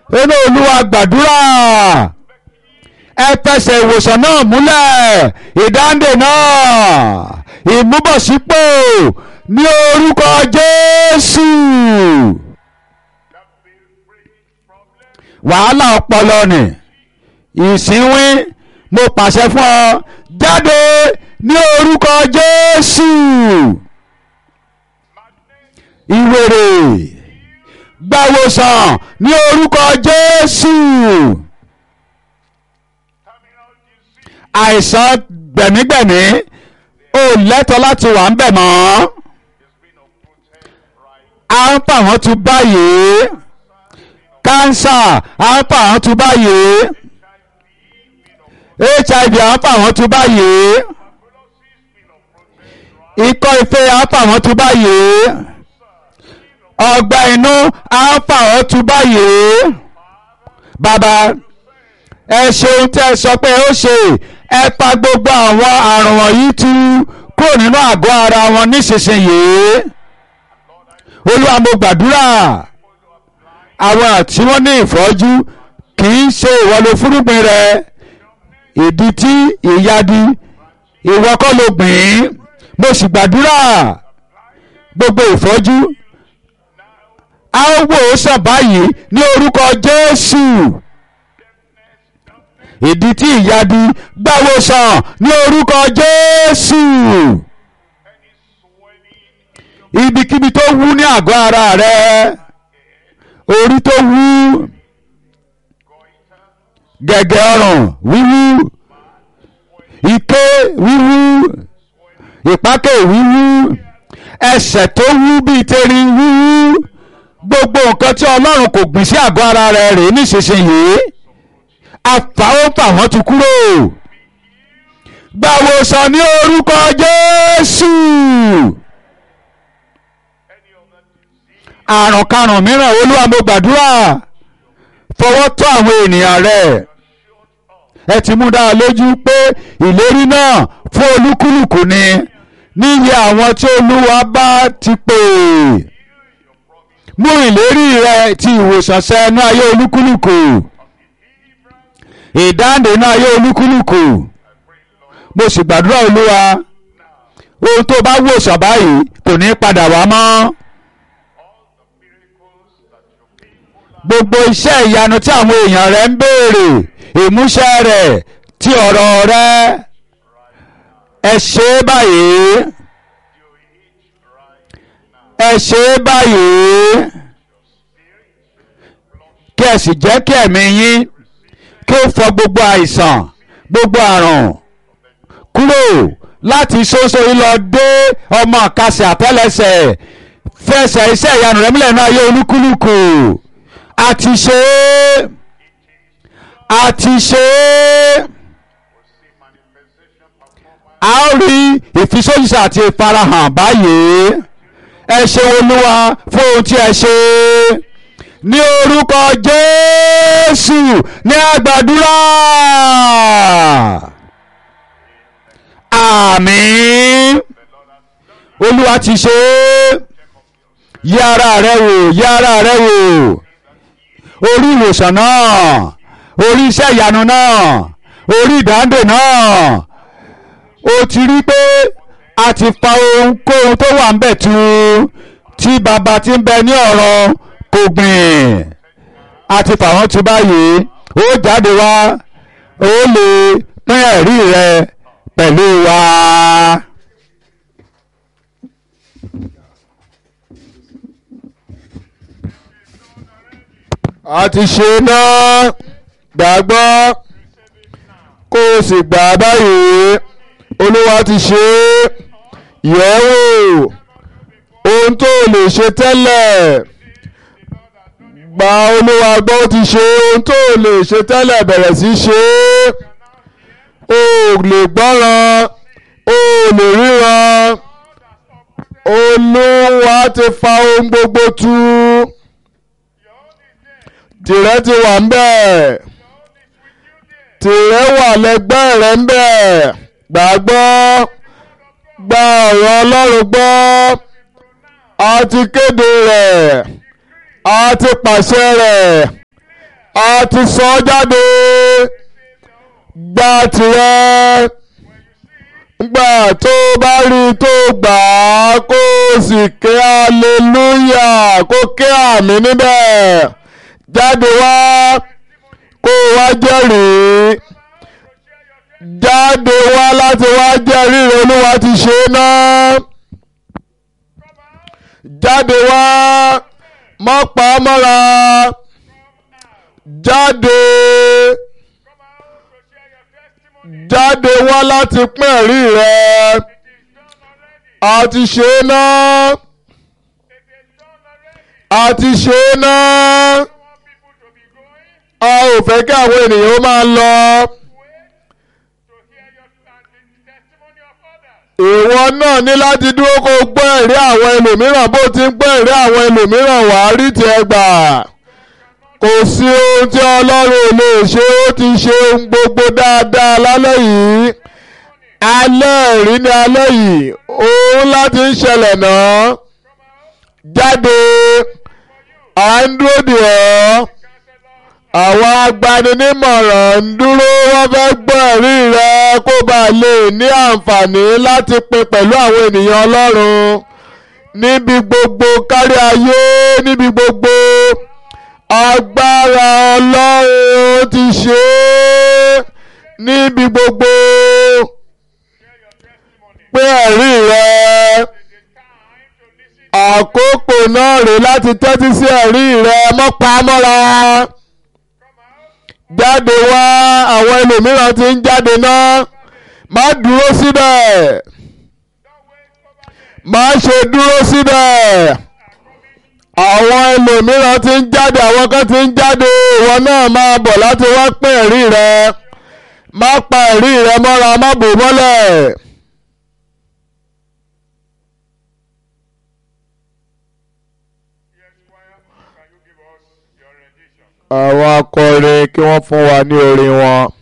inú olúwa gbàdúrà ẹ fẹsẹ̀ ìwòsàn náà múlẹ̀ ìdáǹdè náà ìmúbọ̀sípò ní orúkọ jésù wàhálà ọpọlọ ni ìsínwín mo pàṣẹ fún ọ jáde ní orúkọ jésù ìwèrè gbàwòsàn ní orúkọ jésù àìsàn gbẹ̀mígbẹ̀mí ò lẹ́tọ̀ọ́ láti wà ń bẹ̀ mọ́ à ń pa àwọn tún báyìí kánsà à ń pa àwọn tún báyìí hiv à ń pa àwọn tún báyìí ikọ́ ife à ń pa àwọn tún báyìí ọgbẹ́ inú à ń pa àwọn tún báyìí bàbá ẹ ṣeun tẹ́ ẹ sọ pé ó ṣe ẹ pa gbogbo àwọn àrùn wọ̀nyí tú kúrò nínú àgọ́ ara wọn nísinsìnyí olúwa mo gbàdúrà àwọn tí wọ́n ní ìfọ́jú kì í ṣe ìwọ ló fúrúgbìn rẹ ìdí tí ìyadi ìwọ kọ́ ló gbìn mo sì gbàdúrà gbogbo ìfọ́jú a ó wò ó sàn báyìí ní orúkọ jésù ìdí tí ìyadi gbàwòsàn ní orúkọ jésù ibikíbi tó wú ní àgọ́ ara rẹ orí tó wú gẹ̀gẹ̀ ọrùn wíwú ike wíwú ìpákè wíwú ẹsẹ̀ tó wú bíi tẹ̀rín wíwú gbogbo nǹkan tí ọlọ́run kò gbìn sí àgọ́ ara rẹ rèé nísinsìnyí àfàwọ́fà wọn ti kúrò gbàwòsàn ní orúkọ jésù àrùn karùn mìíràn olúwa mo gbàdúrà fọwọ́ tọ́ àwọn ènìyàn rẹ̀ ẹ ti mú dáa lójú pé ìlérí náà fún olúkúlùkù ni níyì àwọn tí olúwa bá ti pè mú ìlérí rẹ ti ìwòsàn ṣẹ ní ayé olúkúlùkù ìdáǹdè ní ayé olúkúlùkù mo sì gbàdúrà olúwa ohun tó bá wòsàn báyìí kò ní padà wá mọ́. gbogbo iṣẹ́ ìyanu tí àwọn èèyàn rẹ̀ ń béèrè ìmúṣẹ rẹ̀ ti ọ̀rọ̀ rẹ̀ ẹ ṣe é báyìí ẹ ṣe é báyìí kí ẹ sì jẹ́ kí ẹ̀mí yín kí ó fọ gbogbo àìsàn gbogbo àrùn kúrò láti ṣoṣo lọ dé ọmọ àkàsẹ̀ àtẹ́lẹsẹ̀ fẹsẹ̀ iṣẹ́ ìyanu rẹ̀ múlẹ̀ náà ayé olúkúlùkù àti ṣe é àti ṣe é a ó rí ìfisóyìísà àti ìfarahàn báyìí ẹ ṣe olúwa fún ohun tí ẹ ṣe ní orúkọ jésù ní àgbàdúrà àmín olúwa ti ṣe é yí ara rẹ wò yí ara rẹ wò orí ìwòsàn náà orí iṣẹ́ ìyanu náà orí ìdáǹdè náà ó ti rí pé a ti fa ohunkóhun tó wà ń bẹ̀ tu tí bàbá ti ń bẹ ní ọ̀rọ̀ kò gbìn a ti fà wọ́n tu báyìí ó jáde wá ó lè pín ẹ̀rí rẹ pẹ̀lú wa. a ti ṣe náà gbàgbọ́ kó o sì gbà báyìí olúwa ti ṣe é yẹ̀ wò ohun tó lè ṣe tẹ́lẹ̀ gba olúwa gbọ́ ó ti ṣe ohun tó lè ṣe tẹ́lẹ̀ bẹ̀rẹ̀ sí ṣe é o lè gbọ́ràn o lè ríran olúwa ti fa ohun gbogbo tú tìrẹ ti wà ń bẹ̀ tìrẹ wà lẹ́gbẹ́ rẹ ń bẹ̀ gbàgbọ́ gba ọ̀rọ̀ ọlọ́run gbọ́ a ti kéde rẹ̀ a ti pàṣẹ rẹ̀ a ti sọ ọ́ jáde gba tirẹ̀ gbà tó bá rí i tó gbà á kó o sì ké aleluya kó ké àmì níbẹ̀ jáde wá kó o wá jẹ́rìí jáde wá láti wá jẹ́rìí rẹ̀ olúwa ti ṣe é náà jáde wá mọ́ pa á mọ́ra jáde jáde wá láti pín ẹ̀rí rẹ̀ a ti ṣe é náà a ti ṣe é náà a ò fẹ́ kí àwọn ènìyàn ó máa lọ. ìwọ náà ní láti dúró kó o gbọ́ ẹ̀rí àwọn ẹlòmíràn bó ti ń gbọ́ ẹ̀rí àwọn ẹlòmíràn wà á rí tiẹ̀ gbà kò sí ohun tí ọlọ́run ò lè ṣe ó ti ṣe ohun gbogbo dáadáa lálẹ́ yìí alẹ́ ẹ̀rí ní alẹ́ yìí ohun láti ń ṣẹlẹ̀ náà jáde à ń dúró dè ọ́ àwọn agbaninímọ̀ràn ń dúró wọ́n fẹ́ gbọ́ ẹ̀rí rẹ kó bá lè ní àǹfààní láti pín pẹ̀lú àwọn ènìyàn ọlọ́run níbi gbogbo kárí ayé níbi gbogbo agbára ọlọ́run ti ṣe é níbi gbogbo pé ẹ̀rí rẹ àkókò náà rèé láti tẹ́tí sí ẹ̀rí rẹ mọ́pa mọ́ra jáde wá àwọn ẹlòmíràn ti ń jáde náà má dúró síbẹ̀ má ṣe dúró síbẹ̀ àwọn ẹlòmíràn ti ń jáde àwọn kan ti ń jáde ìwọ náà máa bọ̀ láti wá pín ẹ̀rí rẹ má pa ẹ̀rí rẹ mọ́ra má bò mọ́lẹ̀. àwọn akọrin kí wọ́n fún wa ní orin wọn.